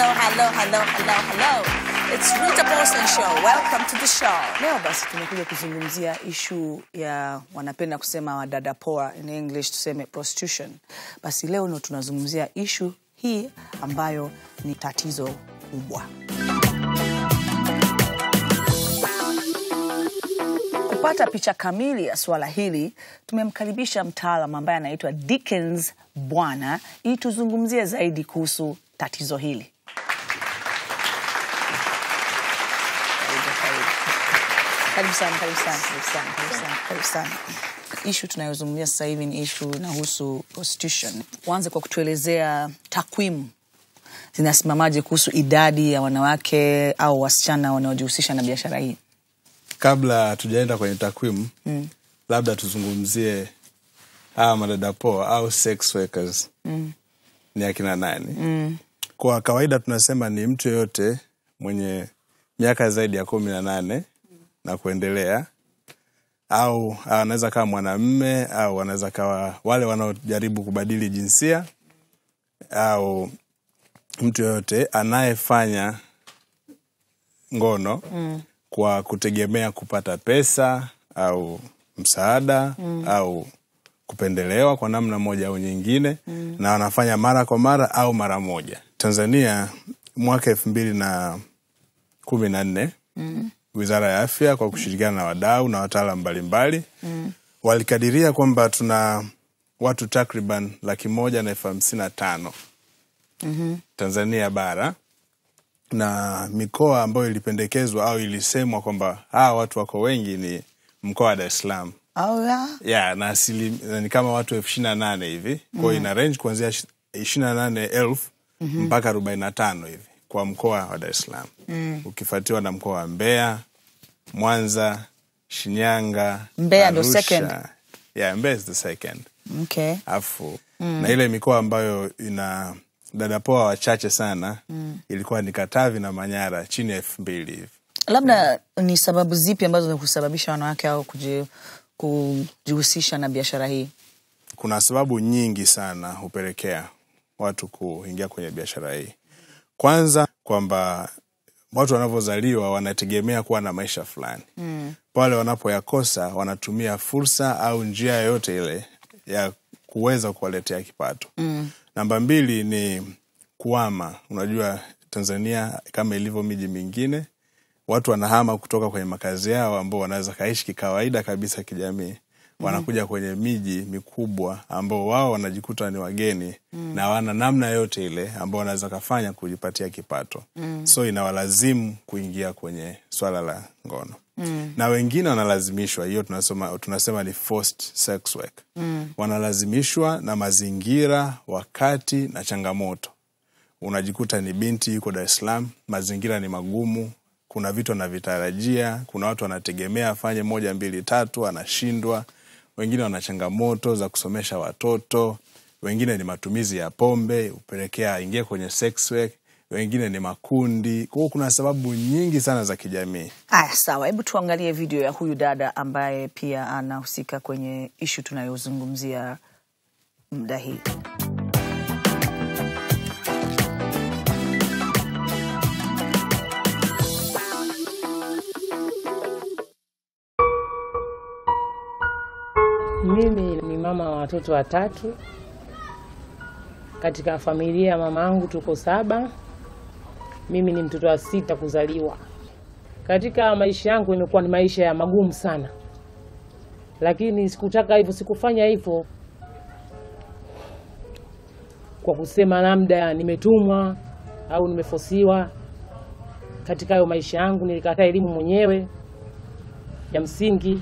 hello, hello, hello, hello, hello. It's Rita Paulson Show. Welcome to the show. Leo basi tumekuja kuzungumzia ishu ya wanapenda kusema wadada poa, in English tuseme prostitution. Basi leo ndo tunazungumzia ishu hii ambayo ni tatizo kubwa. Kupata picha kamili ya suala hili, tumemkaribisha mtaalam ambaye anaitwa Dickens Bwana ili tuzungumzie zaidi kuhusu tatizo hili. Karibu sana, karibu sana, karibu sana, karibu sana, karibu sana. Ishu tunayozungumzia sasa hivi ni ishu inahusu prostitution. Uanze kwa kutuelezea takwimu zinasimamaje kuhusu idadi ya wanawake au wasichana wanaojihusisha na biashara hii. kabla hatujaenda kwenye takwimu mm. labda tuzungumzie hawa madada poa au sex workers mm. ni akina nani mm. kwa kawaida tunasema ni mtu yoyote mwenye miaka zaidi ya kumi na nane na kuendelea au anaweza kawa mwanamme au anaweza kawa wale wanaojaribu kubadili jinsia au mtu yoyote anayefanya ngono mm. kwa kutegemea kupata pesa au msaada mm. au kupendelewa kwa namna moja au nyingine mm. na wanafanya mara kwa mara au mara moja tanzania mwaka elfu mbili na kumi na nne mm. wizara ya afya kwa kushirikiana na wadau na wataalam mbalimbali mm. walikadiria kwamba tuna watu takriban laki moja na elfu hamsini na tano mm-hmm. tanzania bara na mikoa ambayo ilipendekezwa au ilisemwa kwamba hawa watu wako wengi ni mkoa wa dar es salaam Oh, yeah. ya na asili na ni kama watu elfu ishiri na nane hivi kwao mm. ina range kuanzia ishiri na nane elfu mm-hmm. mpaka arobaini na tano hivi kwa mkoa wa dar es salaam mm. ukifuatiwa na mkoa wa mbeya mwanza shinyanga Mbeya ndo Arusha. second. yeah, mbeya is the second Okay. afu mm. na ile mikoa ambayo ina dadapoa wachache sana mm. ilikuwa ni katavi na manyara chini ya elfu mbili hivi Labda ni sababu zipi ambazo zinasababisha wanawake hao kuji- kujihusisha na biashara hii? kuna sababu nyingi sana hupelekea watu kuingia kwenye biashara hii kwanza kwamba watu wanavyozaliwa wanategemea kuwa na maisha fulani mm. pale wanapoyakosa wanatumia fursa au njia yoyote ile ya kuweza kuwaletea kipato mm. namba mbili ni kuama unajua tanzania kama ilivyo miji mingine watu wanahama kutoka kwenye makazi yao ambao wanaweza kaishi kikawaida kabisa kijamii wanakuja kwenye miji mikubwa ambao wao wanajikuta ni wageni mm. na wana namna yote ile ambao wanaweza kafanya kujipatia kipato mm. so inawalazimu kuingia kwenye swala la ngono mm. na wengine wanalazimishwa hiyo tunasema, tunasema ni forced sex work mm. wanalazimishwa na mazingira wakati na changamoto unajikuta ni binti yuko Dar es Salaam, mazingira ni magumu, kuna vitu anavitarajia, kuna watu wanategemea afanye moja mbili tatu, anashindwa. Wengine wana changamoto za kusomesha watoto, wengine ni matumizi ya pombe upelekea aingie kwenye sex work, wengine ni makundi. Kwa hiyo kuna sababu nyingi sana za kijamii. Aya, sawa, hebu tuangalie video ya huyu dada ambaye pia anahusika kwenye ishu tunayozungumzia muda hii. Mimi ni mama wa watoto watatu. Katika familia ya mama yangu tuko saba. Mimi ni mtoto wa sita kuzaliwa. Katika maisha yangu imekuwa ni maisha ya magumu sana, lakini sikutaka hivyo, sikufanya hivyo kwa kusema labda nimetumwa au nimefosiwa. Katika hayo maisha yangu nilikataa elimu mwenyewe ya msingi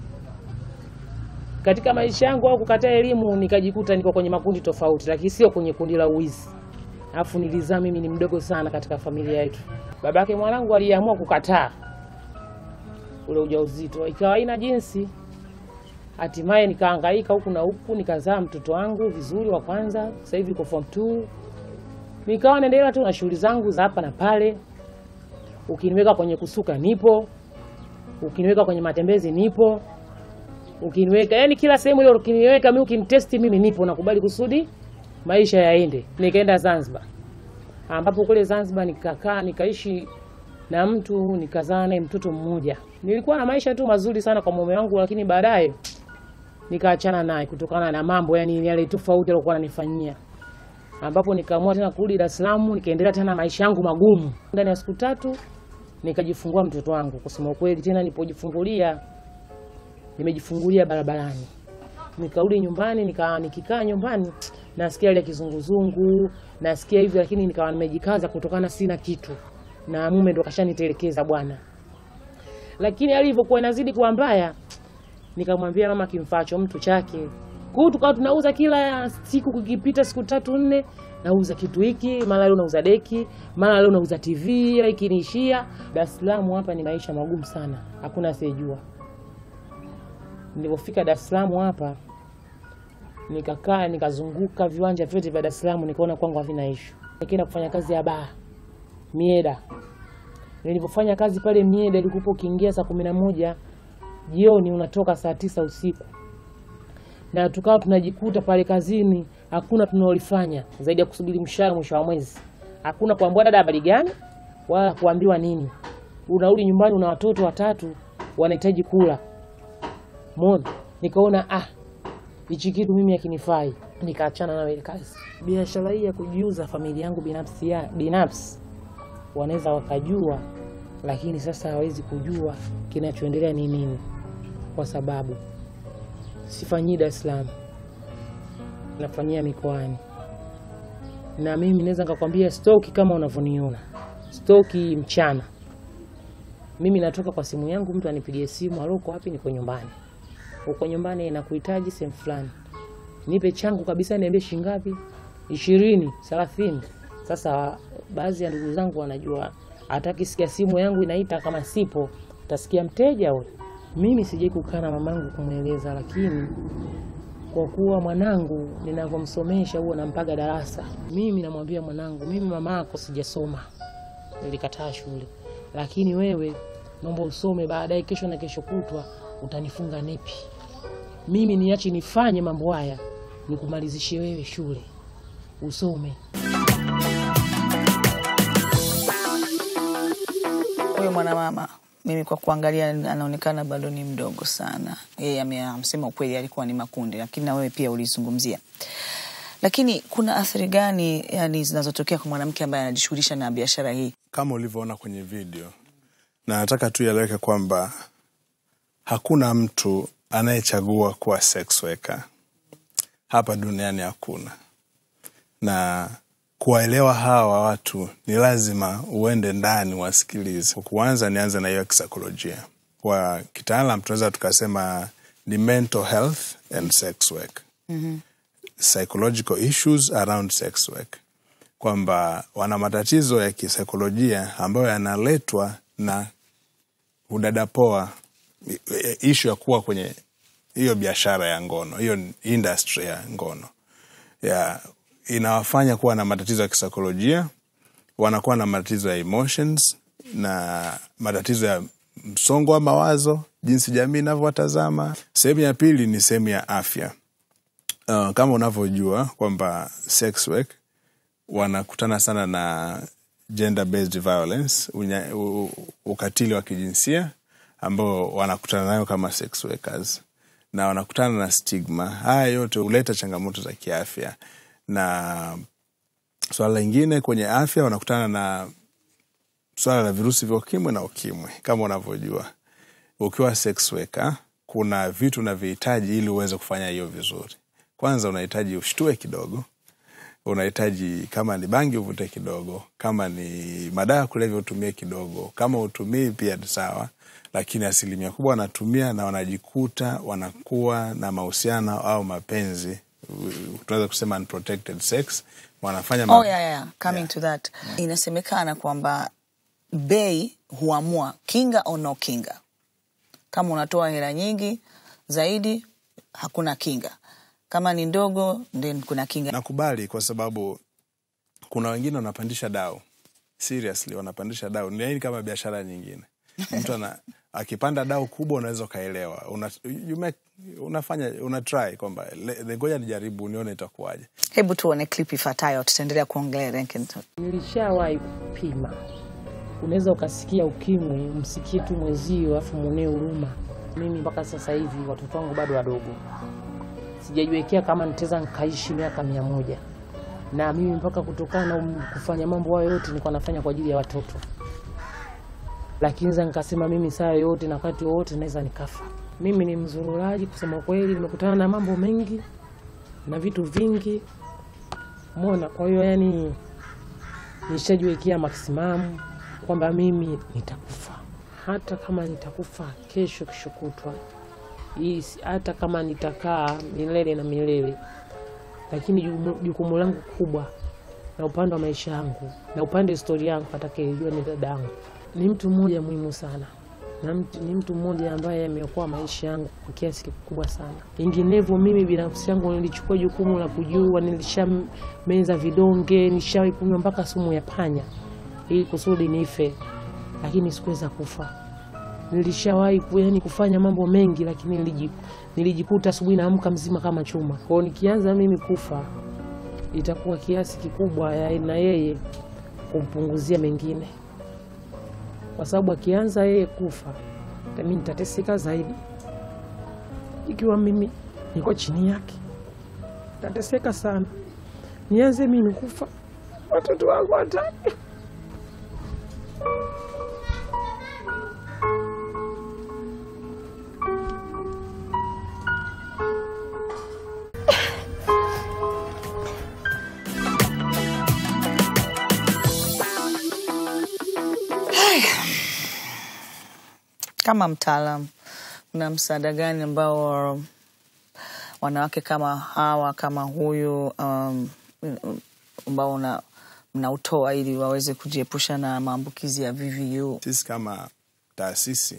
katika maisha yangu au kukataa elimu nikajikuta niko kwenye makundi tofauti, lakini sio kwenye kundi la uizi. Alafu nilizaa mimi ni mdogo sana katika familia yetu. Babake mwanangu aliamua kukataa ule ujauzito, ikawa haina jinsi. Hatimaye nikahangaika huku na huku, nikazaa mtoto wangu vizuri wa kwanza, sasa hivi yuko form 2. Nikawa naendelea tu na shughuli zangu za hapa na pale. Ukiniweka kwenye kusuka nipo, ukiniweka kwenye matembezi nipo, ukiniweka yani kila sehemu ile ukiniweka mimi ukinitesti mimi nipo nakubali kusudi maisha yaende nikaenda zanzibar ambapo kule Zanzibar nikakaa nikaishi na mtu nikazaa naye mtoto mmoja. Nilikuwa na maisha tu mazuri sana kwa mume wangu, lakini baadaye nikaachana naye kutokana na mambo yani yale tofauti alikuwa ananifanyia, ambapo nikaamua tena kurudi Dar es Salaam, nikaendelea tena maisha yangu magumu. Ndani ya siku tatu nikajifungua mtoto wangu. Kusema ukweli, tena nilipojifungulia, nimejifungulia barabarani. Nikarudi nyumbani, nika nikikaa nyumbani nasikia ile kizunguzungu, nasikia hivyo, lakini nikawa nimejikaza kutokana sina kitu, na mume ndo kashanitelekeza bwana. Lakini alivyokuwa inazidi kuwa mbaya, nikamwambia mama kimfaacho mtu chake. Kwa hiyo tukawa tunauza kila siku, kukipita siku tatu nne, nauza kitu hiki, mara leo nauza deki, mara leo nauza TV, ila ikiniishia. Dar es Salaam hapa ni maisha magumu sana, hakuna asiyejua. Nilipofika Dar es Salaam hapa nikakaa nikazunguka viwanja vyote vya Dar es Salaam, nikaona kwangu havina ishu. Nikaenda kufanya kazi ya baa Mieda. Nilipofanya kazi pale Mieda, ilikuwa ukiingia saa kumi na moja jioni unatoka saa tisa usiku, na tukawa tunajikuta pale kazini, hakuna tunalolifanya zaidi ya kusubiri mshahara mwisho wa mwezi. Hakuna kuambiwa dada habari gani, wala kuambiwa nini. Unarudi nyumbani, una watoto watatu wanahitaji kula. Mona, nikaona ah, hichi kitu mimi hakinifai, nikaachana na ile kazi. Biashara hii ya kujiuza, familia yangu binafsi ya binafsi wanaweza wakajua, lakini sasa hawezi kujua kinachoendelea ni nini, kwa sababu sifanyii Dar es Salaam, nafanyia mikoani, na mimi naweza nikakwambia stoki kama unavyoniona stoki mchana. Mimi natoka kwa simu yangu, mtu anipigie simu, halo, uko wapi? Niko nyumbani. Uko nyumbani, nakuhitaji sehemu fulani, nipe changu kabisa, niambie shilingi ngapi? ishirini, thelathini. Sasa baadhi ya ndugu zangu wanajua, atakisikia simu yangu inaita, kama sipo utasikia mteja huyo. Mimi sijai kukaa na mamangu kumweleza, lakini kwa kuwa mwanangu ninavyomsomesha huwa nampaga darasa, mimi namwambia mwanangu, mimi mamako sijasoma, nilikataa shule, lakini wewe naomba usome, baadaye kesho na kesho kutwa utanifunga nepi. Mimi niache nifanye mambo haya, nikumalizishe wewe shule usome. Huyo mwanamama mimi kwa kuangalia anaonekana bado ni mdogo sana. Yeye amesema ukweli, alikuwa ni makundi, lakini na wewe pia ulizungumzia. Lakini kuna athari gani yani zinazotokea kwa mwanamke ambaye anajishughulisha na biashara hii? kama ulivyoona kwenye video, na nataka tu ieleweke kwamba hakuna mtu anayechagua kuwa sex worker hapa duniani, hakuna. Na kuwaelewa hawa watu ni lazima uende ndani wasikilize. Kwanza nianze na hiyo kisaikolojia, kwa kitaalam tunaweza tukasema ni mental health and sex work psychological issues around sex work, kwamba wana matatizo ya kisaikolojia ambayo yanaletwa na udadapoa, ishu ya kuwa kwenye hiyo biashara ya ngono, hiyo industry ya ngono ya inawafanya kuwa na matatizo ya kisaikolojia, wanakuwa na matatizo ya emotions na matatizo ya msongo wa mawazo, jinsi jamii inavyowatazama. Sehemu ya pili ni sehemu ya afya. Uh, kama unavyojua kwamba sex work wanakutana sana na gender based violence, unya, u, ukatili wa kijinsia ambao wanakutana nayo kama sex workers, na wanakutana na stigma. Haya yote huleta changamoto za kiafya, na swala lingine kwenye afya wanakutana na swala la virusi vya ukimwi na ukimwi. Kama unavyojua ukiwa sex worker, kuna vitu unavyohitaji ili uweze kufanya hiyo vizuri. Kwanza unahitaji ushtue kidogo, unahitaji kama ni bangi uvute kidogo, kama ni madawa ya kulevya utumie kidogo, kama utumii pia ni sawa, lakini asilimia kubwa wanatumia na wanajikuta wanakuwa na mahusiano au mapenzi, tunaweza kusema unprotected sex, wanafanya ma- Oh, yeah, yeah. Coming Yeah. to that. Inasemekana kwamba bei huamua kinga au no kinga. Kama unatoa hela nyingi zaidi, hakuna kinga. Kama ni ndogo, then kuna kinga. Nakubali kwa sababu kuna wengine wanapandisha dau, seriously wanapandisha dau, ni yaani kama biashara nyingine. Mtu ana, akipanda dau kubwa unaweza ukaelewa una, you make, unafanya una try kwamba le- ngoja nijaribu nione itakuwaje Hebu tuone clip ifuatayo, tutaendelea kuongelea Renkenton. Nilishawahi kupima. Unaweza ukasikia ukimwi, msikie tu mwenzio afu mwonee huruma. Mimi mpaka sasa hivi watoto wangu bado wadogo, sijajiwekea kama nitaweza nikaishi miaka mia moja na mimi mpaka kutokana na um- kufanya mambo hayo yote nilikuwa nafanya kwa ajili ya watoto, lakini za nikasema mimi saa yoyote na wakati wowote naweza nikafa. Mimi ni mzururaji kusema kweli, nimekutana na mambo mengi na vitu vingi mona. Kwa hiyo yani nishajiwekea maksimamu kwamba mimi nitakufa, hata kama nitakufa kesho, kesho kutwa hii, si- hata kama nitakaa milele na milele, lakini jukumu- jukumu langu kubwa na upande wa maisha yangu na upande wa historia yangu atakayejua ni dada yangu. Ni mtu mmoja muhimu sana na mtu, ni mtu mmoja ambaye ameokoa maisha yangu kwa kiasi kikubwa sana. Vinginevyo mimi binafsi yangu nilichukua jukumu la kujua, nilishameza vidonge, nishawahi kunywa mpaka sumu ya panya ili kusudi nife, lakini sikuweza kufa. Nilishawahi ku- yani kufanya mambo mengi, lakini niliji- nilijikuta asubuhi naamka mzima kama chuma. Kwa hiyo nikianza mimi kufa itakuwa kiasi kikubwa ya na yeye kumpunguzia mengine, kwa sababu akianza yeye kufa mimi nitateseka zaidi. Ikiwa mimi niko chini yake, nitateseka sana. Nianze mimi kufa, watoto wangu wataki. Kama mtaalam, una msaada gani ambao wanawake kama hawa kama huyu um, ambao una mnautoa ili waweze kujiepusha na maambukizi ya VVU? sisi kama taasisi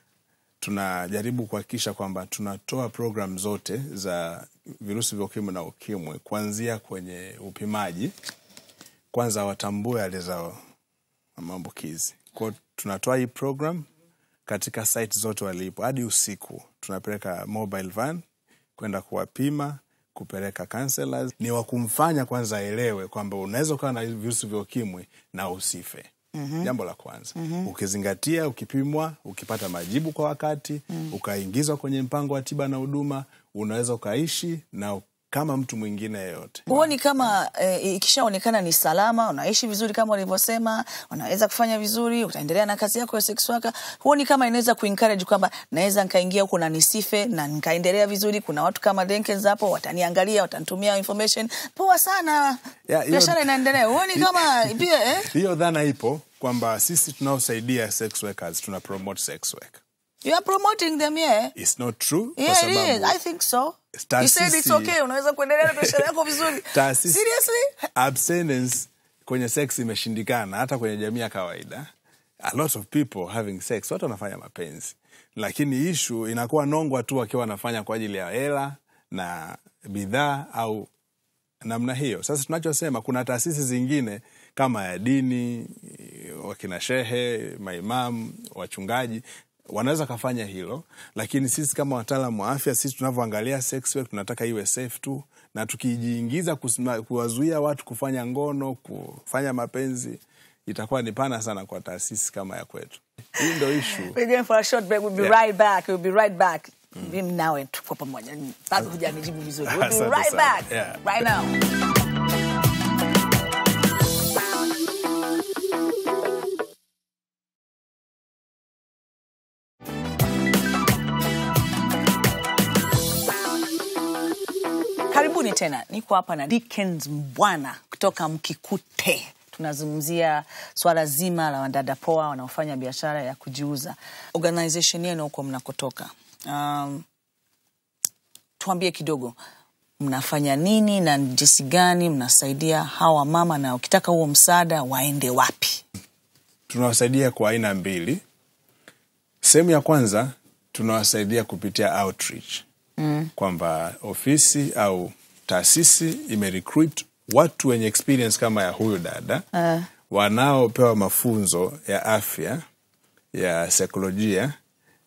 tunajaribu kuhakikisha kwamba tunatoa program zote za virusi vya ukimwi na ukimwi kuanzia kwenye upimaji kwanza watambue hali zao na maambukizi kwao tunatoa hii program katika site zote walipo hadi usiku tunapeleka mobile van kwenda kuwapima kupeleka counselors ni wa kumfanya kwanza aelewe kwamba unaweza ukawa na virusi vya ukimwi na usife mm-hmm. jambo la kwanza mm-hmm. ukizingatia ukipimwa ukipata majibu kwa wakati mm. ukaingizwa kwenye mpango wa tiba na huduma unaweza ukaishi na kama mtu mwingine yeyote Huoni kama eh, ikishaonekana ni salama, unaishi vizuri kama ulivyosema, unaweza kufanya vizuri, utaendelea na kazi yako ya sex worker, huoni kama inaweza kuencourage kwamba naweza nikaingia huku na nisife na nikaendelea vizuri? Kuna watu kama Denkens hapo wataniangalia, watanitumia information, poa sana, Ya, hiyo- biashara inaendelea. Huoni kama pia eh? hiyo dhana ipo kwamba sisi tunaosaidia sex workers tuna promote sex work You are promoting them, yeah. It's not true kwa Yeah, it is. sababu I think so. You Taasisi- said it's okay. Unaweza kuendelea na biashara yako vizuri. taasisi Seriously? abstinence kwenye sex imeshindikana hata kwenye jamii ya kawaida a lot of people having sex watu wanafanya mapenzi lakini ishu inakuwa nongwa tu wakiwa wanafanya kwa ajili ya hela na bidhaa au namna hiyo sasa tunachosema kuna taasisi zingine kama ya dini wakina shehe maimamu wachungaji wanaweza kafanya hilo lakini sisi kama wataalam wa afya sisi tunavyoangalia sex work tunataka iwe safe tu na tukijiingiza kusima- kuwazuia watu kufanya ngono kufanya mapenzi itakuwa ni pana sana kwa taasisi kama ya kwetu hii ndo ishu We're going for a short break. We'll be Yeah. right back. We'll be right back. Mimi nawe tuko pamoja. Bado hujanijibu vizuri. We'll be Asante right sana. back. Yeah. Right now. Karibuni tena, niko hapa na Dickens Mbwana kutoka Mkikute. Tunazungumzia swala zima la wadada poa wanaofanya biashara ya kujiuza. Organization yenu huko mnakotoka, um, tuambie kidogo mnafanya nini na ni jinsi gani mnasaidia hawa mama, na ukitaka huo msaada waende wapi? tunawasaidia kwa aina mbili sehemu ya kwanza tunawasaidia kupitia outreach mm. kwamba ofisi au taasisi imerecruit watu wenye experience kama ya huyu dada uh. wanaopewa mafunzo ya afya ya saikolojia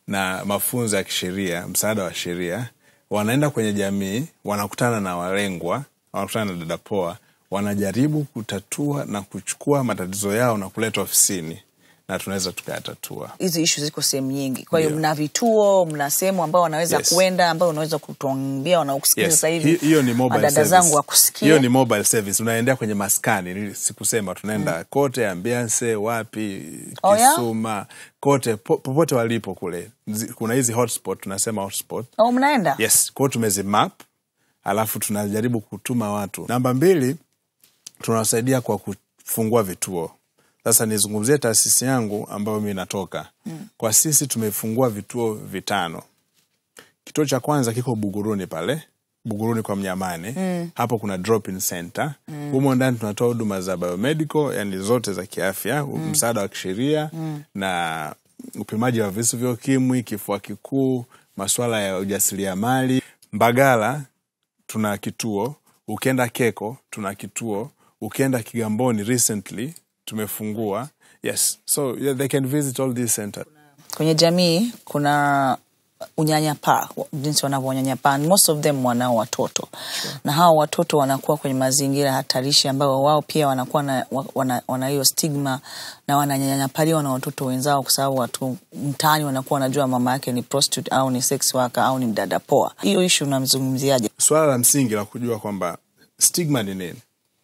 na mafunzo ya kisheria msaada wa sheria wanaenda kwenye jamii wanakutana na walengwa wanakutana na dadapoa wanajaribu kutatua na kuchukua matatizo yao na kuleta ofisini na tunaweza tukayatatua hizi ishu ziko sehemu nyingi kwa hiyo Ndio. mna vituo mna sehemu ambao wanaweza Yes. kuenda ambao unaweza kutuambia wanaokusikia Yes. sasa Hi- hivi hiyo ni mobile dada service. zangu wakusikia hiyo ni mobile service unaendea kwenye maskani Nili- sikusema tunaenda kote ambiance wapi Oh, yeah? kisuma kote po, popote walipo kule Zi- kuna hizi hotspot tunasema hotspot au mnaenda yes kwao tumezimap alafu tunajaribu kutuma watu namba mbili tunawasaidia kwa kufungua vituo sasa nizungumzie taasisi yangu ambayo mi natoka mm. kwa sisi tumefungua vituo vitano kituo cha kwanza kiko buguruni pale buguruni kwa mnyamani mm. hapo kuna drop-in center mm. humo ndani tunatoa huduma za biomedical yani zote za kiafya mm. msaada wa kisheria mm. na upimaji wa visu vya ukimwi kifua kikuu masuala ya ujasiriamali mbagala tuna kituo ukienda keko tuna kituo ukienda kigamboni recently tumefungua yes so yeah, they can visit all these centers kwenye jamii kuna unyanyapaa jinsi wanavyonyanyapaa most of them wanao watoto na hawa watoto wanakuwa kwenye mazingira hatarishi ambayo wao pia wanakuwa na, wana, wana hiyo stigma na wananyanyapaliwa na watoto wenzao kwa sababu watu mtaani wanakuwa wanajua mama yake ni prostitute au ni sex worker au ni mdada poa hiyo ishu unamzungumziaje swala la msingi la kujua kwamba stigma ni nini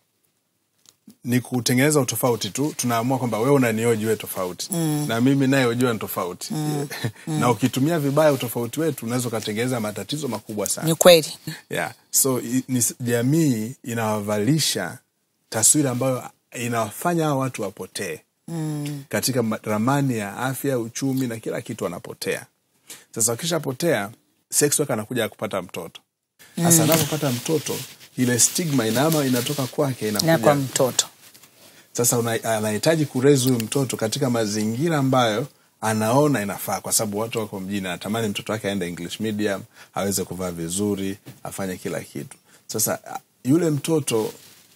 ni kutengeneza utofauti tu tunaamua kwamba wewe unanioji we tofauti mm. na mimi naye ujua ni tofauti mm. na ukitumia vibaya utofauti wetu unaweza ukatengeneza matatizo makubwa sana ni kweli yeah. so i- ni, jamii inawavalisha taswira ambayo inawafanya hao watu wapotee mm. katika ma- ramani ya afya uchumi na kila kitu wanapotea sasa wakishapotea sex worker anakuja kupata mtoto sasa anapopata mtoto ile stigma inaama inatoka kwake na inakuja kwa mtoto sasa una- anahitaji kurezi huyu mtoto katika mazingira ambayo anaona inafaa kwa sababu watu wako mjini anatamani mtoto wake aende english medium aweze kuvaa vizuri afanye kila kitu sasa a- yule mtoto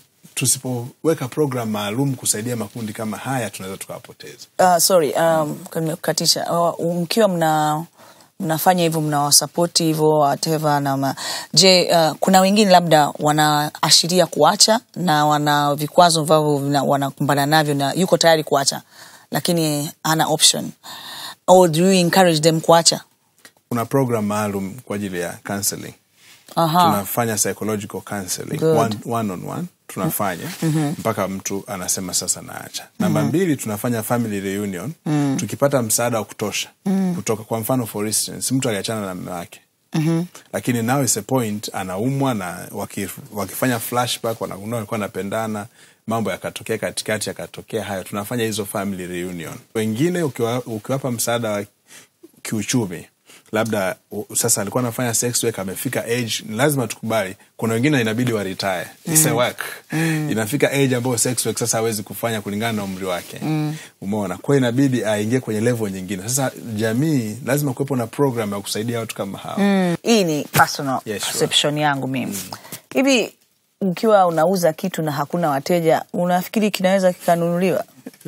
tusipoweka program maalum kusaidia makundi kama haya tunaweza tukawapoteza uh, sorry um, nimekukatisha uh, mkiwa mna mnafanya hivyo mnawasapoti hivyo whatever na ma... je uh, kuna wengine labda wanaashiria kuacha na wana vikwazo ambavyo vina- wanakumbana navyo na yuko tayari kuacha lakini hana option or do you encourage them kuacha kuna program maalum kwa ajili ya counseling Aha. tunafanya psychological counseling Good. one, one on one tunafanya mm-hmm. mpaka mtu anasema sasa naacha namba mm-hmm. mbili tunafanya family reunion mm. tukipata msaada wa kutosha mm. kutoka kwa mfano for instance mtu aliachana na mme wake Mm-hmm. lakini now is a point anaumwa na waki, wakifanya flashback wanagundua walikuwa wanapendana mambo yakatokea katikati yakatokea hayo tunafanya hizo family reunion wengine ukiwa, ukiwapa msaada wa kiuchumi labda u- sasa alikuwa anafanya sex work amefika age ni lazima tukubali kuna wengine inabidi wa retire It's a work inafika age ambayo sex work sasa hawezi kufanya kulingana na umri wake umeona kwa hiyo inabidi aingie kwenye level nyingine sasa jamii lazima kuwepo na program ya kusaidia watu kama hao Mm, hii ni personal Yes, sure. perception yangu mimi hivi ukiwa unauza kitu na hakuna wateja unafikiri kinaweza kikanunuliwa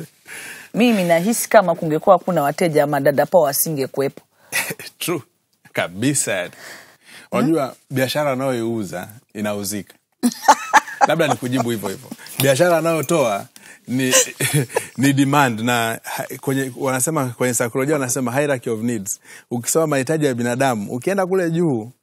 mimi nahisi kama kungekuwa hakuna wateja madada poa wasingekuwepo true kabisa unajua biashara anayoiuza inauzika labda ni kujibu hivyo hivyo biashara anayotoa ni, ni demand na ha- kwenye wanasema kwenye saikolojia wanasema hierarchy of needs ukisoma mahitaji ya binadamu ukienda kule juu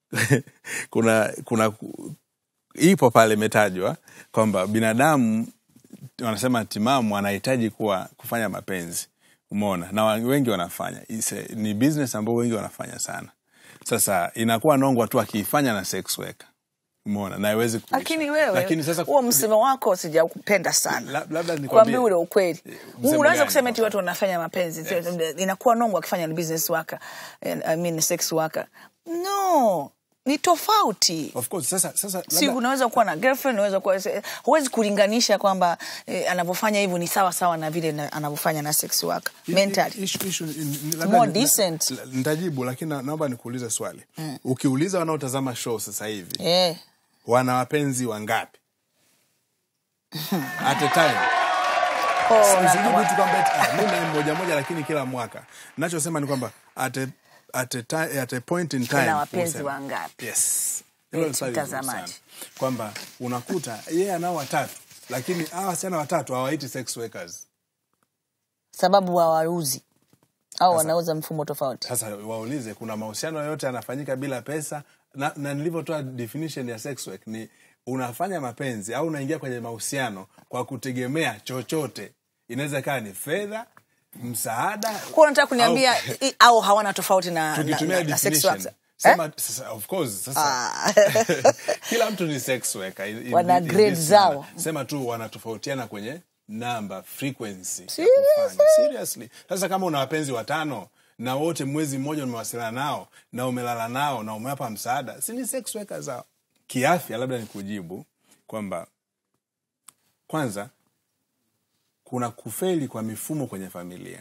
kuna kuna ipo pale imetajwa kwamba binadamu wanasema timamu anahitaji kuwa kufanya mapenzi umeona na wa- wengi wanafanya Ise, ni business ambao wengi wanafanya sana sasa inakuwa nongwa tu akiifanya na sex worker umeona na haiwezi kuisha. lakini wewe lakini sasa huo msemo wako sijaupenda sana La- labda nikwambie- kuambia ule ukweli msemo unaweza gani kusema eti kwa watu wanafanya mapenzi inakuwa nongo akifanya ni business worker eh, I mean sex worker no ni tofauti of course sasa sasa si labda- unaweza kuwa na girlfriend unaweza kuwa huwezi kulinganisha kwamba eh, anavyofanya hivyo ni sawa sawa na vile na- anavyofanya na sex worker mentally Issue- issue ni- ni- labda More ni- decent. la- nitajibu lakini na- naomba nikuulize swali ukiuliza wanaotazama show sasa hivi eh wana wapenzi wangapi at a time na- Usijibu tu kwamba eti, ah, mimi na moja moja lakini kila mwaka. Nachosema ni kwamba at a, at a, ti- at a point in time Kuna wapenzi usema- wangapi? Yes. Hilo ni Eti, swali zuri mtazamaji. sana. Kwamba unakuta yeye anao watatu lakini hawa wasichana watatu hawaiti sex workers. sababu hawauzi au wanauza mfumo tofauti Sasa waulize, kuna mahusiano yoyote yanafanyika bila pesa? Na, na nilivyotoa definition ya sex work ni unafanya mapenzi au unaingia kwenye mahusiano kwa kutegemea chochote. Inaweza ikawa ni fedha, msaada. kuwa unataka kuniambia au- i- au hawana tofauti na, na, tukitumia na, na sex definition. workers? Sema, sasa, of course, sasa Ah. kila mtu ni sex worker in- in- Wana in this grade manner. zao. Sema tu wanatofautiana kwenye namba frequency ya Seriously? kufanya. Seriously. Sasa kama una wapenzi watano na wote mwezi mmoja umewasiliana nao na umelala nao na umewapa msaada, si ni sex worker zao? Kiafya, labda nikujibu kwamba kwanza kuna kufeli kwa mifumo kwenye familia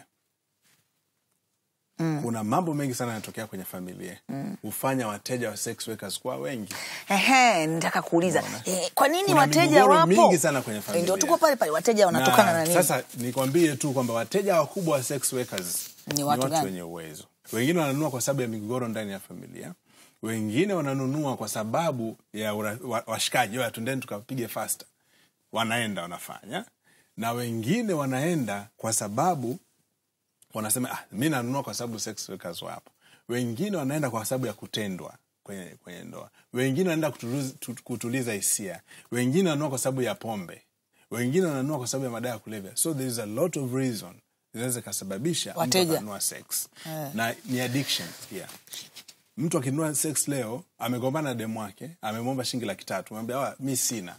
mm. kuna mambo mengi sana yanatokea kwenye familia hufanya wateja wa sex workers kuwa wengi Ehe, nataka kuuliza eh, kwa nini Kuna wateja migogoro wapo mingi sana kwenye Eh, familia. ndio tuko pale pale wateja wanatokana na, nini sasa nikwambie tu kwamba wateja wakubwa wa sex workers Ni watu gani? wenye uwezo wengine wananunua kwa sababu ya migogoro ndani ya familia wengine wananunua kwa sababu ya ura- wa- washikaji wa tundeni tukapige fasta wanaenda wanafanya na wengine wanaenda kwa sababu wanasema ah, mi nanunua kwa sababu sex workers wapo wengine wanaenda kwa sababu ya kutendwa kwenye, kwenye ndoa wengine wanaenda kutuliza, tu- kutuliza hisia wengine wananunua kwa sababu ya pombe wengine wananunua kwa sababu ya madawa ya kulevya so there is a lot of reason zinaweza ikasababisha mtu Wateja. akanunua sex na ni addiction pia mtu akinunua sex leo amegombana na demu wake amemwomba shilingi laki tatu mwambia "Wa, mi sina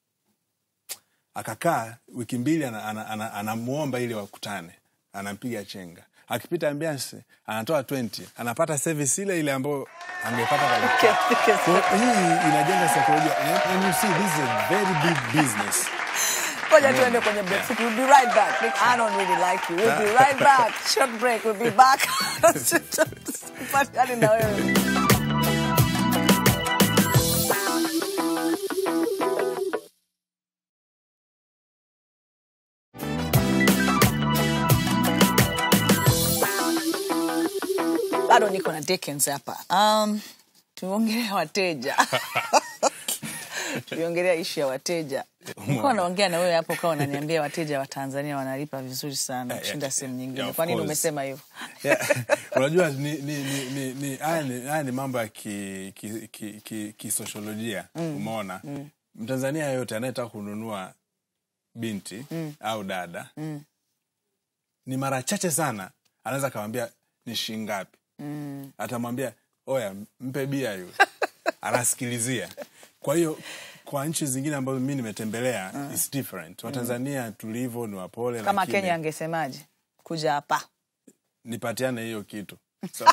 akakaa wiki mbili anamwomba ana, ana, anamuomba ili wakutane anampiga chenga akipita ambiance anatoa 20 anapata service ile ile ambayo angepata kwa laki tatu. Kwa hiyo hii inajenga saikolojia and, and you see this is a very big business ngoja tuende kwenye break fupi. We'll be right back I don't really like you we'll be right back short break we'll be back Patani na wewe bado niko na Dickens hapa um, tumeongelea wateja tuliongelea ishu ya wateja nilikuwa naongea na wewe hapo ukawa unaniambia wateja wa tanzania wanalipa vizuri sana Yeah, kushinda yeah, sehemu yeah, nyingine of kwa nini course. umesema hivyo Yeah. unajua ni, ni, ni, ni, ni, haya ni, haya ni mambo ya kisosiolojia ki, ki, ki, kisosiolojia, umeona mtanzania yoyote anayetaka kununua binti au dada ni mara chache sana anaweza akawambia ni shingapi atamwambia oya mpe bia yule anasikilizia kwa hiyo kwa nchi zingine ambazo mi nimetembelea is different watanzania tulivyo ni wapole kama lakini- kenya angesemaje kuja hapa nipatiane hiyo kitu so,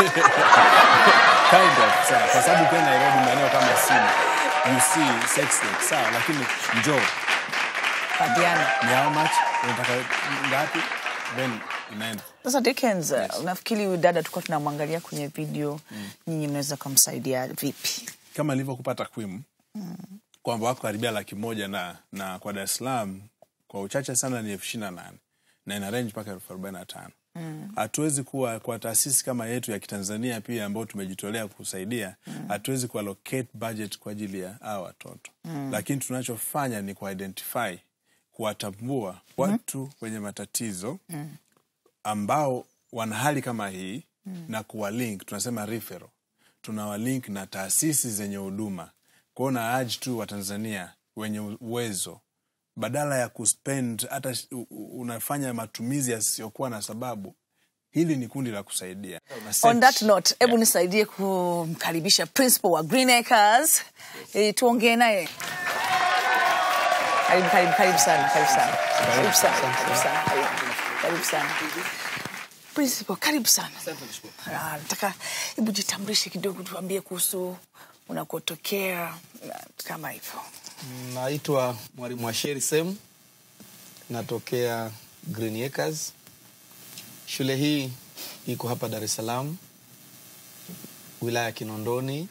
kind of, sawa. kwa sababu ukiwa nairobi maeneo kama simu you see sex work sawa lakini njoo patiana ni how much unataka ngapi then inaenda sasa Dickens, uh, nafikiri huyu dada tulikuwa tunamwangalia kwenye video nyinyi mnaweza kumsaidia vipi kama nilivyokupa takwimu kwamba wako karibia laki moja na, na kwa dar es salaam kwa uchache sana ni elfu ishiri na nane na ina range mpaka elfu arobaini na tano hatuwezi kuwa kwa taasisi kama yetu ya kitanzania pia ambao tumejitolea kusaidia hatuwezi kuallocate budget kwa ajili ya hawa watoto lakini tunachofanya ni kuidentify kuwatambua watu wenye matatizo ambao wana hali kama hii na kuwalink tunasema referral tunawalink na taasisi zenye huduma kwao na aji tu watanzania wenye uwezo badala ya kuspend hata sh- u- u- unafanya matumizi yasiyokuwa na sababu hili ni kundi la kusaidia Una on that search. note hebu nisaidie kumkaribisha principal wa green acres e, tuongee naye karibu karibu karibu sana karibu sana karibu sana karibu sana karibu- karibu sana principal karibu sana Ah, nataka hebu jitambulishe kidogo tuambie kuhusu unakotokea na kama hivyo Naitwa Mwalimu Asheri Sem, natokea Green Acres. Shule hii iko hapa Dar es Salaam, wilaya ya Kinondoni,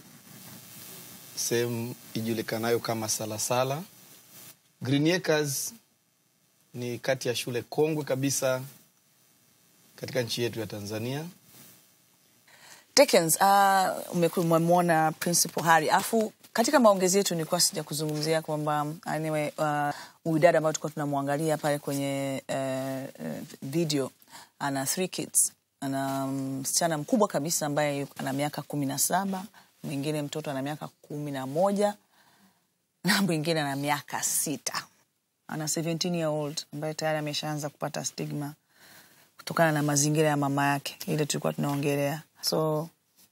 sehemu ijulikanayo kama Salasala. Green Acres ni kati ya shule kongwe kabisa katika nchi yetu ya Tanzania. Dickens, uh, umemwona Principal Harry afu katika maongezi yetu nilikuwa sija kuzungumzia kwamba anyway, uh, huyu dada ambayo tulikuwa tunamwangalia pale kwenye uh, uh, video ana three kids ana msichana mkubwa kabisa ambaye ana miaka kumi na saba mwingine mtoto ana miaka kumi na moja na mwingine ana miaka sita ana 17 year old ambaye tayari ameshaanza kupata stigma kutokana na mazingira ya mama yake ile tulikuwa tunaongelea so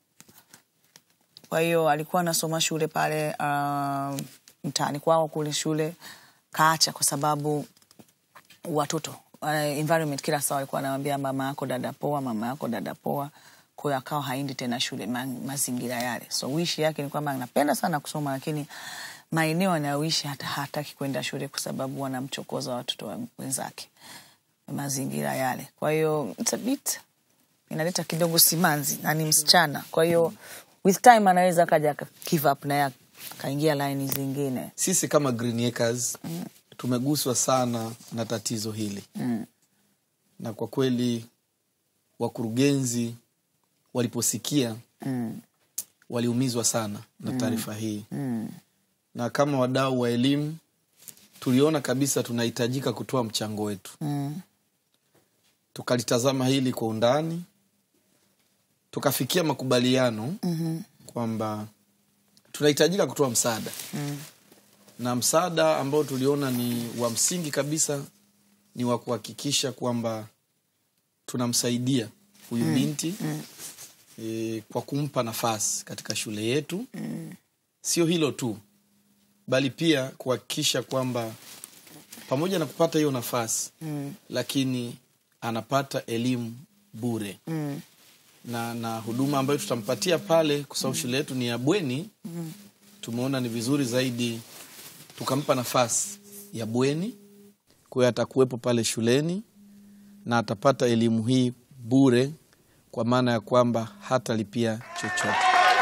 kwa hiyo alikuwa anasoma shule pale uh, mtaani kwao kule shule kaacha kwa sababu watoto uh, environment kila saa walikuwa anamwambia mama yako dada poa mama yako dada poa kwa hiyo akawa haendi tena shule ma, mazingira yale so wishi yake ni kwamba anapenda sana kusoma lakini maeneo anayoishi hata hataki kwenda shule kwa sababu wanamchokoza watoto wa wenzake mazingira yale kwa hiyo it's a bit inaleta kidogo simanzi na ni msichana kwa hiyo with time anaweza akaja aka give up naye akaingia laini zingine Sisi kama Green Acres tumeguswa sana na tatizo hili mm. na kwa kweli wakurugenzi waliposikia Mm. waliumizwa sana na taarifa hii Mm. na kama wadau wa elimu tuliona kabisa tunahitajika kutoa mchango wetu Mm. tukalitazama hili kwa undani tukafikia makubaliano Mhm. kwamba tunahitajika kutoa msaada Mm. na msaada ambao tuliona ni wa msingi kabisa ni wa kuhakikisha kwamba tunamsaidia huyu binti Mm. e, kwa kumpa nafasi katika shule yetu Mm. sio hilo tu bali pia kuhakikisha kwamba pamoja na kupata hiyo nafasi Mm. lakini anapata elimu bure Mm. na na huduma ambayo tutampatia pale kwa sababu shule yetu ni ya bweni Mm. tumeona ni vizuri zaidi tukampa nafasi ya bweni kwa hiyo atakuwepo pale shuleni na atapata elimu hii bure kwa maana ya kwamba hatalipia chochote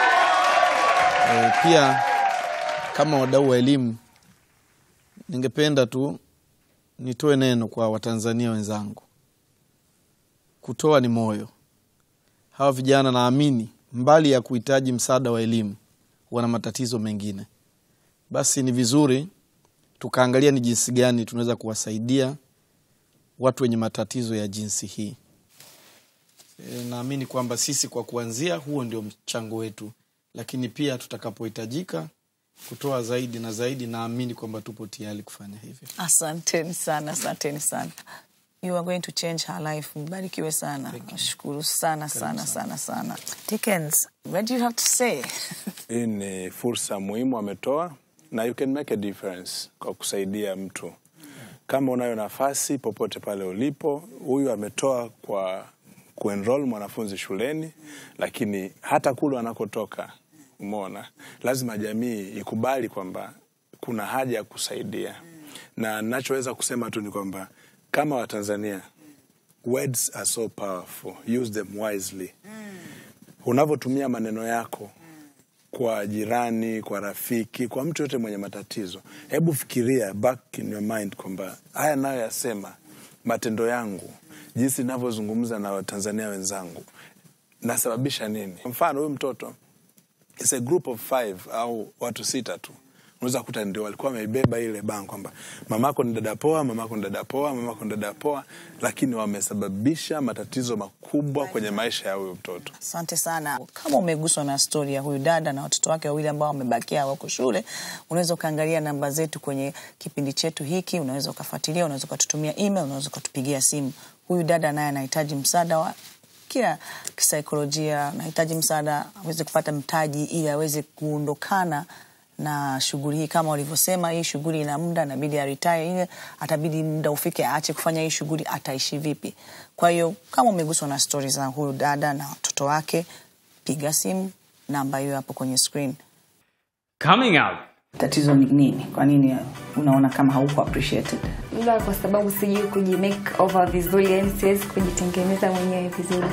e, pia kama wadau wa elimu ningependa tu nitoe neno kwa watanzania wenzangu kutoa ni moyo hawa vijana naamini mbali ya kuhitaji msaada wa elimu wana matatizo mengine basi ni vizuri tukaangalia ni jinsi gani tunaweza kuwasaidia watu wenye matatizo ya jinsi hii e, naamini kwamba sisi kwa kuanzia huo ndio mchango wetu lakini pia tutakapohitajika kutoa zaidi na zaidi naamini kwamba tupo tayari kufanya hivyo asanteni sana asanteni sana you are going to change her life mbarikiwe sana nashukuru sana sana sana sana Dickens, what do you have to say hii ni fursa muhimu ametoa na you can make a difference kwa kusaidia mtu kama unayo nafasi popote pale ulipo huyu ametoa kwa kuenroll mwanafunzi shuleni lakini hata kule anakotoka umeona lazima jamii ikubali kwamba kuna haja ya kusaidia na nachoweza kusema tu ni kwamba kama watanzania words are so powerful use them wisely unavyotumia maneno yako kwa jirani kwa rafiki kwa mtu yote mwenye matatizo hebu fikiria back in your mind kwamba haya nayo yasema matendo yangu jinsi navyozungumza na watanzania wenzangu nasababisha nini Kwa mfano huyu mtoto it's a group of five au watu sita tu unaweza kuta ndio walikuwa wameibeba ile bango kwamba mamako ni dada poa mamako ni dada poa mamako ni dada poa lakini wamesababisha matatizo makubwa kwenye maisha ya huyu mtoto asante sana kama umeguswa na stori ya huyu dada na watoto wake wawili ambao wamebakia wako shule unaweza ukaangalia namba zetu kwenye kipindi chetu hiki unaweza ukafuatilia unaweza ukatutumia email unaweza ukatupigia simu huyu dada naye anahitaji msaada wa kila kisaikolojia anahitaji msaada aweze kupata mtaji ili aweze kuondokana na shughuli hii kama walivyosema hii shughuli ina muda inabidi aritaya ile atabidi muda ufike aache kufanya hii shughuli ataishi vipi kwa hiyo kama umeguswa na stori za huyu dada na watoto wake piga simu namba hiyo hapo kwenye screen Coming up. tatizo ni nini kwa nini unaona kama hauko appreciated labda kwa sababu sijui kujimake over vizuri yani siwezi kujitengeneza mwenyewe vizuri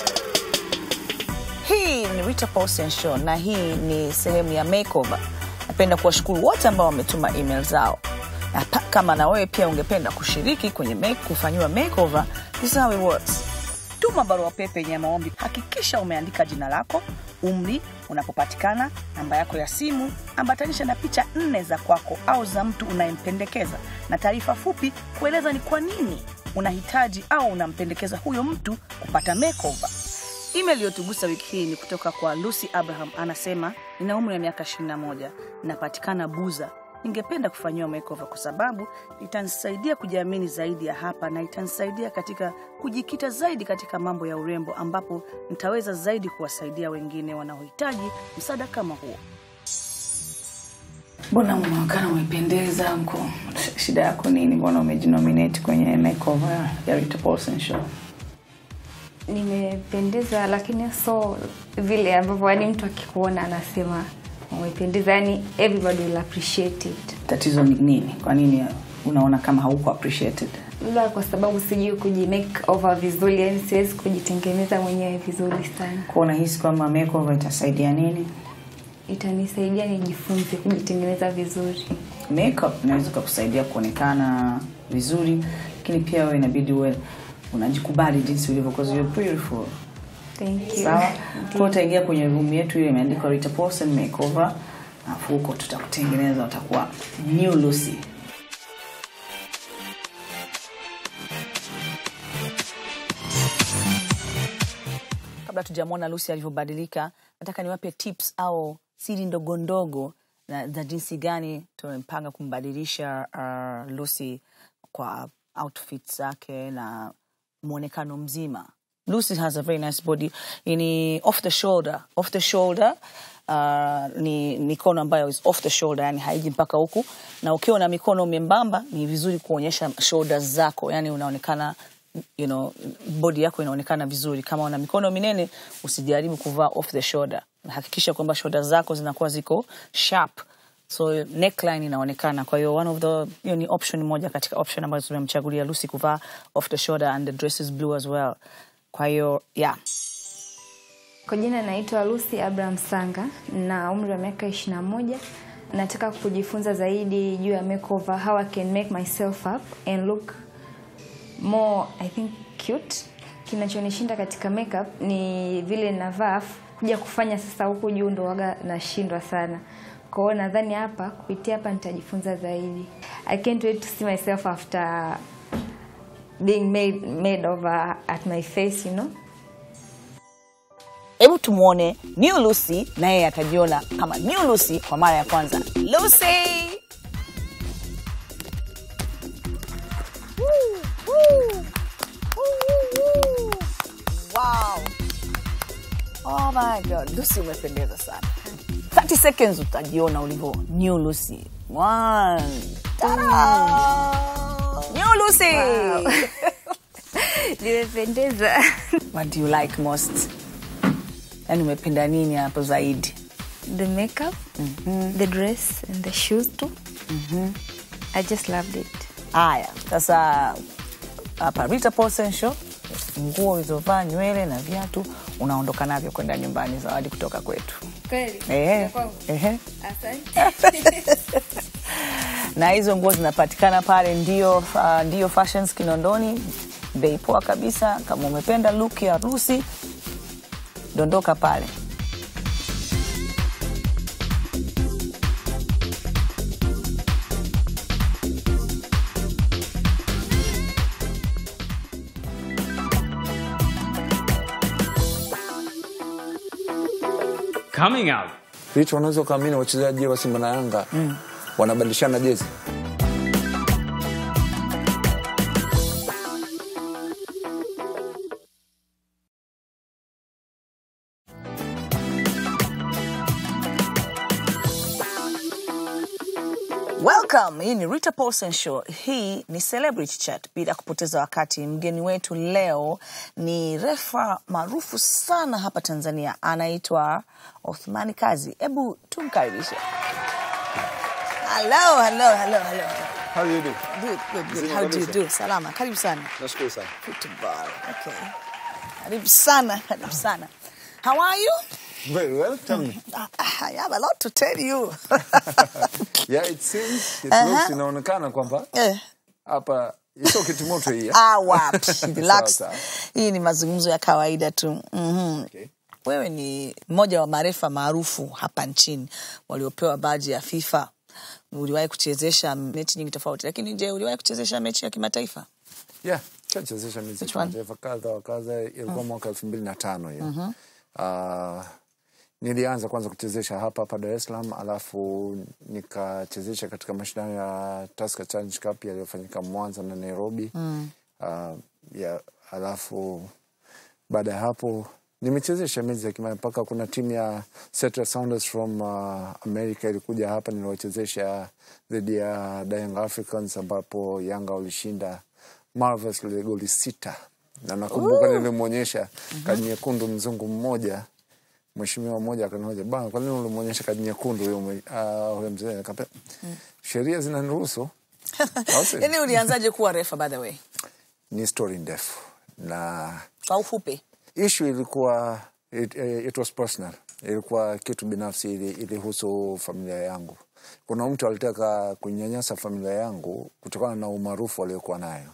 hii ni Rita Paulsen Show na hii ni sehemu ya makeover napenda kuwashukuru wote ambao wametuma email zao na pa- kama na wewe pia ungependa kushiriki kwenye make, kufanyiwa makeover this is how it works tuma barua pepe yenye maombi hakikisha umeandika jina lako umri unapopatikana namba yako ya simu ambatanisha na picha nne za kwako au za mtu unayempendekeza na taarifa fupi kueleza ni kwa nini unahitaji au unampendekeza huyo mtu kupata makeover email iliyotugusa wiki hii ni kutoka kwa lucy abraham anasema nina umri wa miaka 21 napatikana buza ningependa kufanyiwa makeover kwa sababu itanisaidia kujiamini zaidi ya hapa na itanisaidia katika kujikita zaidi katika mambo ya urembo ambapo nitaweza zaidi kuwasaidia wengine wanaohitaji msaada kama huo mbona unaonekana umependeza mko shida yako nini mbona umejinominate kwenye makeover ya Rita Paulson show nimependeza lakini so vile ambavyo yani mtu akikuona anasema umependeza yani everybody will appreciate it tatizo ni nini kwa nini unaona kama hauko appreciated labda kwa sababu sijui kujimake over vizuri yani siwezi kujitengeneza mwenyewe vizuri sana kwa unahisi kwamba makeover itasaidia nini itanisaidia nijifunze kujitengeneza vizuri makeup inaweza kukusaidia kuonekana vizuri lakini pia wewe inabidi uwe unajikubali jinsi ulivyo because you're beautiful thank you sawa kwa utaingia kwenye room yetu ile imeandikwa Rita Paulson makeover alafu huko tutakutengeneza utakuwa new Lucy kabla tujamwona Lucy alivyobadilika nataka niwape tips au siri ndogo ndogo na za jinsi gani tumempanga kumbadilisha uh, Lucy kwa outfit zake na mwonekano mzima Lucy has a very nice body ni off the shoulder off the shoulder uh, ni mikono ambayo is off the shoulder yani haiji mpaka huku na ukiwa na mikono membamba ni vizuri kuonyesha shoulders zako yani unaonekana you know, body yako inaonekana vizuri kama una mikono minene usijaribu kuvaa off the shoulder hakikisha kwamba shoulder zako zinakuwa ziko sharp so neckline inaonekana kwa hiyo one of the hiyo ni option moja katika option ambazo tumemchagulia Lucy kuvaa off the shoulder and the dress is blue as well kwa hiyo yeah kwa jina naitwa lucy abraham sanga na umri wa miaka ishirina moja nataka kujifunza zaidi juu ya makeover how i can make myself up and look more i think cute kinachonishinda katika makeup ni vile navaa afu kuja kufanya sasa huku juu ndo waga nashindwa sana kwa hiyo nadhani hapa kupitia hapa nitajifunza zaidi i can't wait to see myself after being made, made over at my face you know hebu tumwone new Lucy na yeye atajiona kama new Lucy kwa mara ya kwanza Lucy Woo, woo. Woo, woo, woo. Wow. Oh my God. Lucy umependeza sana 30 seconds utajiona ulivyo new Lucy One. Ta-da! new Lucy nimependeza what do you like most yani umependa nini hapo zaidi the makeup the dress and the shoes too i just loved it haya sasa hapa Rita Paulson Show nguo ulizovaa nywele na viatu unaondoka navyo kwenda nyumbani zawadi kutoka kwetu kweli Ehe, ehe. asante na hizo nguo zinapatikana pale ndio, uh, ndio fashions kinondoni bei poa kabisa kama umependa look ya harusi dondoka pale Coming up. hicho unaweza ukaamini wachezaji wa Simba na Yanga wanabadilishana jezi Welcome. Hii ni Rita Paulson Show. Hii ni Celebrity Chat. Bila kupoteza wakati, mgeni wetu leo ni refa maarufu sana hapa Tanzania, anaitwa Othmani Kazi. Hebu tumkaribishe. Hello, hello, hello, hello. How you do? Good, good, good. Mzima How do you kabisa. do? Salama. Karibu sana. Nashukuru sana. Football. Okay. Karibu sana, karibu sana. How are you? Very well, tell me. I have a lot to tell you. Yeah, it seems, it Uh-huh. looks, inaonekana kwamba Eh. hapa sio kitimoto hii. eh? Ah, wapi. Relax. Sawa, sawa. Hii ni mazungumzo ya kawaida tu. Mhm. Okay. Wewe ni mmoja wa marefa maarufu hapa nchini waliopewa baji ya FIFA. Uliwahi kuchezesha mechi nyingi tofauti, lakini je, uliwahi kuchezesha mechi ya kimataifa? Yeah, chachezesha miezi Which one? kimataifa kadha wa kadha. Ilikuwa mwaka elfu mbili na tano hiyo. Ah, nilianza kwanza kuchezesha hapa hapa Dar es Salaam, alafu nikachezesha katika mashindano ya Tusker Challenge Cup yaliyofanyika Mwanza na Nairobi. Ah, ya, alafu baada ya hapo nimechezesha mechi za kimataifa mpaka kuna timu ya Seattle Sounders from uh, America ilikuja hapa niliwachezesha dhidi ya The Young Africans ambapo Yanga walishinda Marvels ile goli sita na nakumbuka nilimwonyesha kadi nyekundu mzungu mmoja mheshimiwa mmoja akanihoja bana kwa nini ulimwonyesha kadi nyekundu huyo mwe- ah, huyo mzee Nikamwambia, sheria zinaniruhusu Au sio? Yaani ulianzaje kuwa refa by the way? ni story ndefu na Kwa ufupi. issue ilikuwa it, eh, it was personal ilikuwa kitu binafsi ili- ilihusu familia yangu kuna mtu alitaka kunyanyasa familia yangu kutokana na umaarufu aliokuwa nayo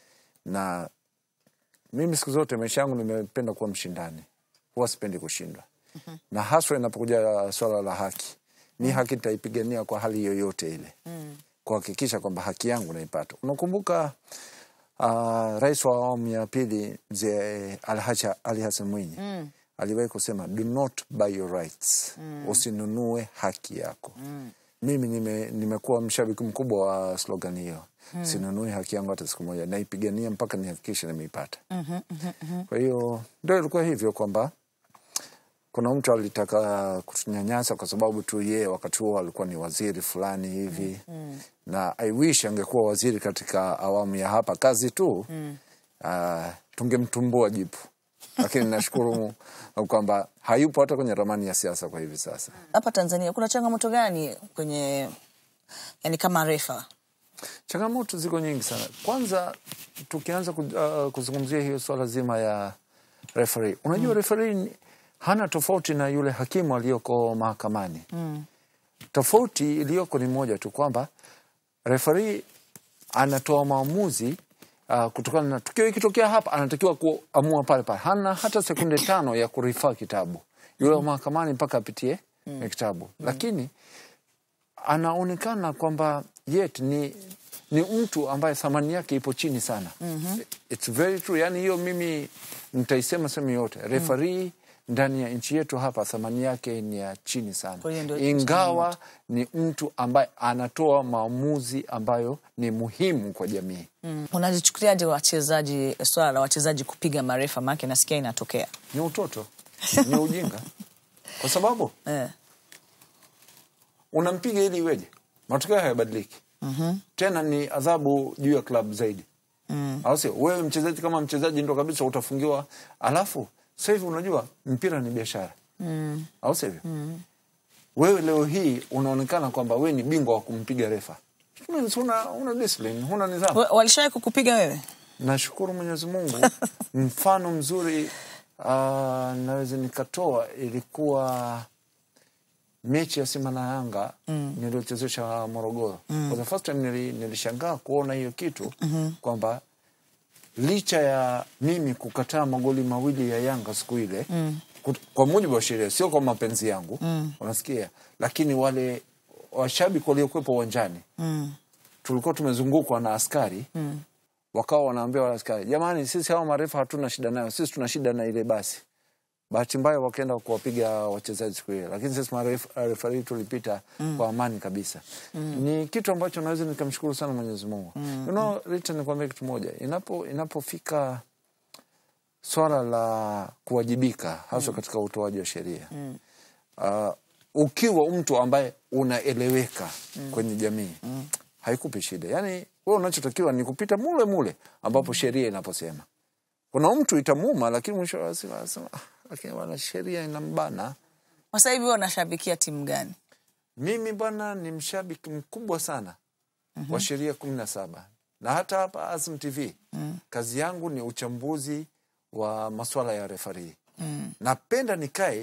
na mimi siku zote maisha yangu nimependa kuwa mshindani huwa sipendi kushindwa na haswa inapokuja swala la haki ni haki nitaipigania kwa hali yoyote ile kuhakikisha kwamba haki yangu naipata unakumbuka uh, rais wa awamu ya pili mzee Alhaji Ali Hassan Mwinyi mm. aliwahi kusema do not buy your rights mm. usinunue haki yako mm. mimi nime, nimekuwa mshabiki mkubwa wa slogan hiyo mm. sinunui haki yangu hata siku moja naipigania mpaka nihakikishe nimeipata mm-hmm, mm-hmm. kwa hiyo ndo ilikuwa hivyo kwamba kuna mtu alitaka kutunyanyasa kwa sababu tu yeye wakati huo alikuwa ni waziri fulani hivi mm. na I wish angekuwa waziri katika awamu ya hapa kazi tu mm. uh, tungemtumbua jipu lakini nashukuru kwamba hayupo hata kwenye ramani ya siasa kwa hivi sasa Hapa Tanzania kuna changamoto gani kwenye yani kama refa? changamoto ziko nyingi sana kwanza tukianza ku, uh, kuzungumzia hiyo swala zima ya referee unajua mm. referee ni- hana tofauti na yule hakimu aliyoko mahakamani mm. tofauti iliyoko ni moja tu kwamba referee anatoa maamuzi uh, kutokana na tukio ikitokea hapa anatakiwa kuamua pale pale hana hata sekunde tano ya kurifaa kitabu yule wa mahakamani mpaka apitie mm. kitabu lakini anaonekana kwamba yet ni ni mtu ambaye thamani yake ipo chini sana mm-hmm. It's very true. Yani hiyo mimi nitaisema sehemu yote refarii ndani ya nchi yetu hapa thamani yake ni ya chini sana Kwa hiyo ndio ingawa ni mtu ambaye anatoa maamuzi ambayo ni muhimu kwa jamii Mm. Unazichukuliaje wachezaji, swala la wachezaji kupiga marefa? Maana nasikia inatokea ni utoto ni ujinga kwa sababu eh. unampiga ili iweje matokeo hayabadiliki mm-hmm. tena ni adhabu juu ya klabu zaidi mm. au sio wewe mchezaji kama mchezaji ndo kabisa utafungiwa alafu sasa hivi unajua mpira ni biashara mm. au sivyo mm. wewe leo hii unaonekana kwamba wewe ni bingwa wa kumpiga refa It means huna, huna discipline huna nidhamu Wa- Walishawahi kukupiga wewe? nashukuru mwenyezi mungu mfano mzuri uh, naweza nikatoa ilikuwa mechi ya simba na yanga mm. niliochezesha morogoro mm. for the first time nili, nilishangaa kuona hiyo kitu mm-hmm. kwamba licha ya mimi kukataa magoli mawili ya yanga siku ile mm. kwa mujibu wa sheria sio kwa mapenzi yangu mm. unasikia lakini wale washabiki waliokuwepo uwanjani Mm. tulikuwa tumezungukwa na askari mm. wakawa wanaambia wale askari jamani sisi hawa marefa hatuna shida nayo sisi tuna shida na ile basi bahati mbaya wakaenda kuwapiga wachezaji siku ile lakini sisi marefari tulipita mm. kwa amani kabisa mm. ni kitu ambacho naweza nikamshukuru sana mwenyezi mungu mm. you know, Rita nikwambia kitu moja inapo inapofika swala la kuwajibika haswa katika utoaji wa sheria mm. uh, ukiwa mtu ambaye unaeleweka mm. kwenye jamii mm. haikupi shida yaani we unachotakiwa ni kupita mule mule ambapo sheria inaposema kuna mtu itamuma lakini mwisho wa siku anasema "Ah, lakini bwana sheria inambana Sasa hivi wewe unashabikia timu gani? mimi bwana ni mshabiki mkubwa sana mm-hmm. wa sheria kumi na saba na hata hapa Azam TV mm. kazi yangu ni uchambuzi wa maswala ya refarii mm. napenda nikae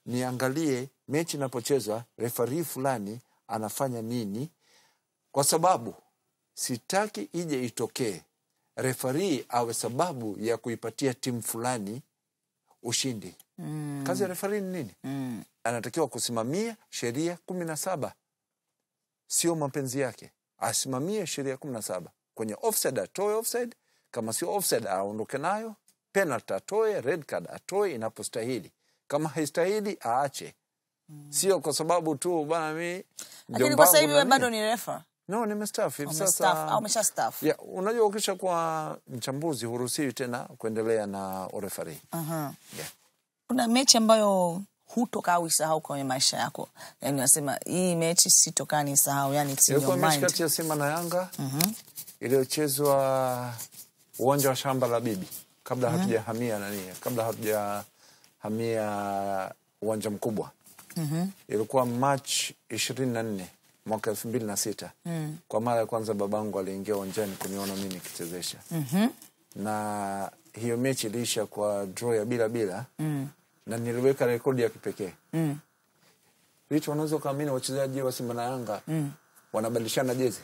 niangalie mechi inapochezwa refari fulani anafanya nini kwa sababu sitaki ije itokee refari awe sababu ya kuipatia timu fulani ushindi mm. kazi ya refari ni nini mm. anatakiwa kusimamia sheria kumi na saba sio mapenzi yake asimamie sheria kumi na saba kwenye offside atoe offside kama sio offside aondoke nayo penalty atoe red card atoe inapostahili kama haistahili aache sio kwa sababu tu bana mi lakini kwa sasa hivi mjombangu wewe na bado nini. ni refa no nimestaafu hivi Umestaafu, sasa au umeshastaafu? ya, unajua ukisha kuwa mchambuzi huruhusiwi tena kuendelea na urefari Aha. yeah. kuna mechi ambayo hutokaa uisahau kwenye maisha yako yani unasema hii mechi sitokaa nisahau yani it's in ilikuwa your mechi mind kati ya simba na yanga iliyochezwa uwanja wa shamba la bibi kabla hatujahamia nani kabla hatujahamia uwanja mkubwa ilikuwa march ishirini na nne mwaka elfu mbili na sita kwa mara ya kwanza babangu aliingia uwanjani kuniona mi nikichezesha na hiyo mechi iliisha kwa draw ya bila bila na niliweka rekodi ya kipekee hicho unaweza ukaamini wachezaji wa simba na yanga wanabadilishana jezi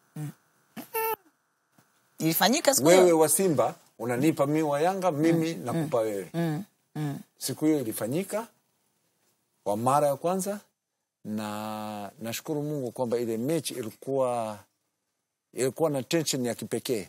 ilifanyika siku wewe hiyo wa simba unanipa mi wa yanga mimi nakupa wewe siku hiyo ilifanyika kwa mara ya kwanza na nashukuru mungu kwamba ile mechi ilikuwa ilikuwa na tension ya kipekee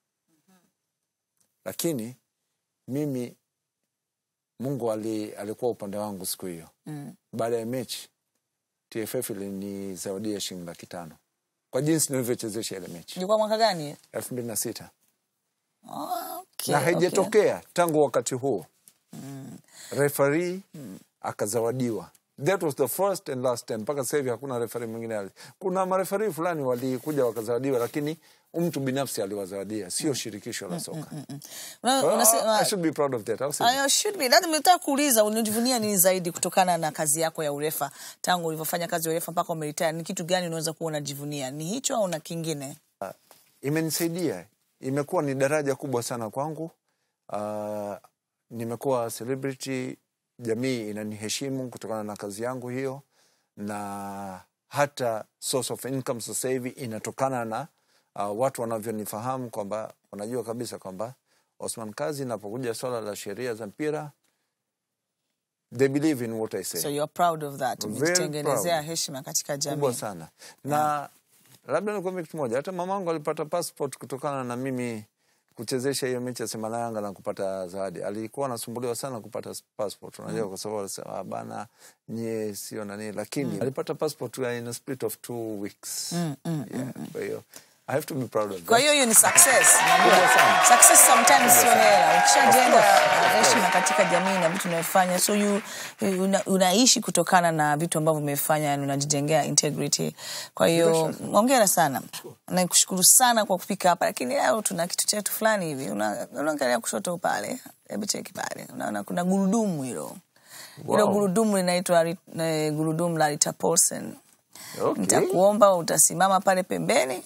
lakini mimi mungu ali, alikuwa upande wangu siku hiyo mm. baada ya mechi tff ilinizawadia shilingi laki tano kwa jinsi nilivyochezesha ile mechi ilikuwa mwaka gani elfu mbili na sita okay, na okay. haijatokea tangu wakati huo refari akazawadiwa that was the first and last time mpaka sasa hivi hakuna refari mwingine ali kuna marefari fulani walikuja wakazawadiwa lakini mtu binafsi aliwazawadia sio shirikisho la soka Una- Well, unasema- I should be proud of that. I'll say that. I should be. Lazima nimetaka kuuliza unajivunia nini zaidi kutokana na kazi yako ya urefa tangu ulivyofanya kazi ya urefa mpaka umeritaya ni kitu gani unaweza kuwa unajivunia ni hicho au na kingine imenisaidia imekuwa ni daraja kubwa sana kwangu uh, nimekuwa celebrity jamii inaniheshimu kutokana na kazi yangu hiyo na hata source of income sasa hivi inatokana na uh, watu wanavyonifahamu kwamba wanajua kabisa kwamba Osman Kazi inapokuja swala la sheria za mpira they believe in what I say so you're proud of that Very umejitengenezea proud. heshima katika kubwa jamii sana na labda nikuambia kitu moja hata mamangu alipata passport kutokana na mimi kuchezesha hiyo mechi ya Simba na Yanga na kupata zawadi. Alikuwa anasumbuliwa sana kupata passport, unajua kwa sababu alisema "Ah, bana, nyie sio nani, lakini alipata passport in a split of two weeks. yeah, kwa hiyo I have to be proud of kwa that. hiyo hiyo ni success Kubwa sana. success sometimes sio hela ukishajenga Of course, of heshima katika jamii na vitu unavyofanya so you, una, unaishi kutokana na vitu ambavyo umefanya na unajijengea integrity kwa hiyo ongera sana nakushukuru sana kwa kufika hapa lakini leo tuna kitu chetu fulani hivi Una- unaangalia kushoto pale hebu cheki pale unaona kuna gurudumu hilo hilo Wow. gurudumu linaitwa ri- eh, gurudumu la Rita Paulsen Okay. nitakuomba utasimama pale pembeni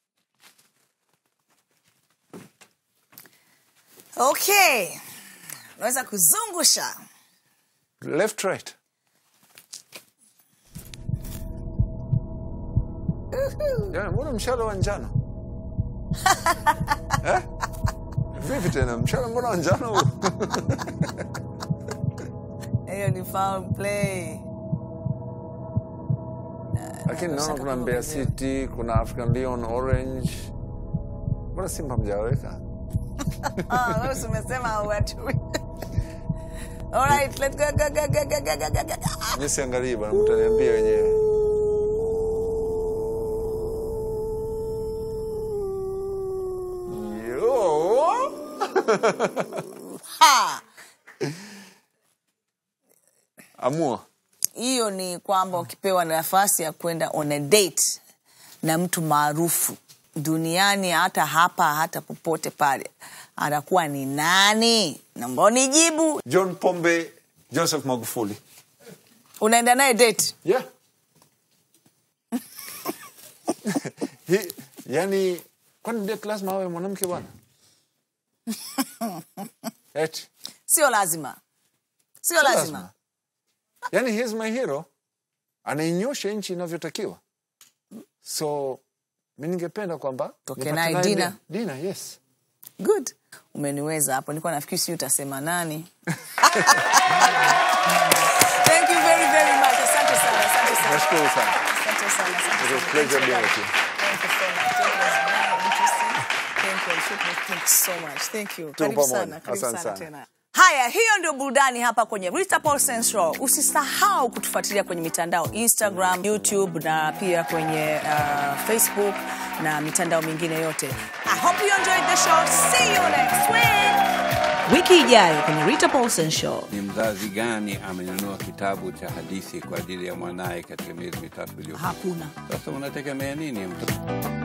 okay unaweza kuzungusha Left right. Yeah, mbona mshale wa njano? eh? Vipi tena mshale mbona wa njano huu? hiyo ni foul play Lakini naona kuna Mbeya City, kuna African Lion Orange. Mbona Simba mjaweka? Ah, wewe si umesema hauwatui. All right, let's go, go, go, go, go, go, go, go, go. Mimi siangalii bwana, mtaniambia wenyewe. Yo! Ha! Amua. hiyo ni kwamba ukipewa nafasi ya kwenda on a date na mtu maarufu duniani hata hapa hata popote pale atakuwa ni nani namba nijibu John Pombe Joseph Magufuli. unaenda naye date Yeah. Hi, yani kwani date lazima awe mwanamke bwana? Eti. sio lazima sio lazima lazima. yani he is my hero anainyosha nchi inavyotakiwa so mi ningependa kwamba Toke nipate naye naye Dina. di- Dina, yes good umeniweza hapo nilikuwa nafikiri sijui utasema nani thank you very very much asante sana asante sana nashukuru sana asante sana asante It was sana. pleasure Thank you being very with you. Thank you so much. Thank you. It's very interesting. Thank you. Shukran. Thank you so much. Thank you. Karibu pamoja. sana. Karibu Asante sana sana. tena. Haya, hiyo ndio burudani hapa kwenye Rita Paulsen Show. Usisahau kutufuatilia kwenye mitandao Instagram, YouTube na pia kwenye uh, Facebook na mitandao mingine yote. I hope you enjoyed the show. See you next week. Wiki ijayo kwenye Rita Paulsen Show. Ni mzazi gani amenunua kitabu cha hadithi kwa ajili ya mwanaye katika miezi mitatu iliyopita? Hakuna. Sasa unategemea nini mtoto?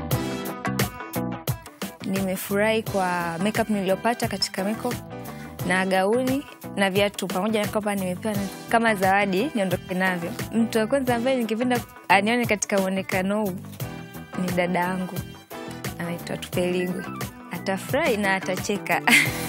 Nimefurahi kwa makeup niliyopata katika makeup na gauni na viatu pamoja na kwamba nimepewa ni- kama zawadi niondoke navyo. Mtu wa kwanza ambaye ningependa anione katika mwonekano huu ni dada yangu, anaitwa Tupeligwe. Atafurahi na atacheka.